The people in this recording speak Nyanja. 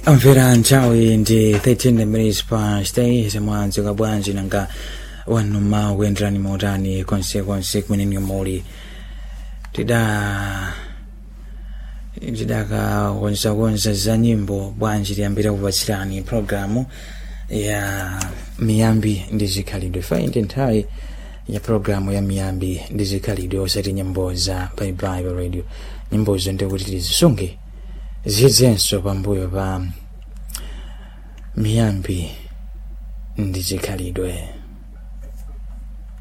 amvera nthawi ndi 13 minutes past 8 zamwadzuka bwanji nanga wanu ma kuyenderani motani konsekonse kumene muli tida tidakakonzakonza za nyimbo bwanji tiyambira kupatsirani programu ya miyambi ndi zikhalidwe faindi nthawi ya programu ya miyambi ndi zikhalidwe osati nyimbo za bible radio nyimbozo ndikuti tizisunge zidzenso pambuyo pa miyambi ndi zikhalidwe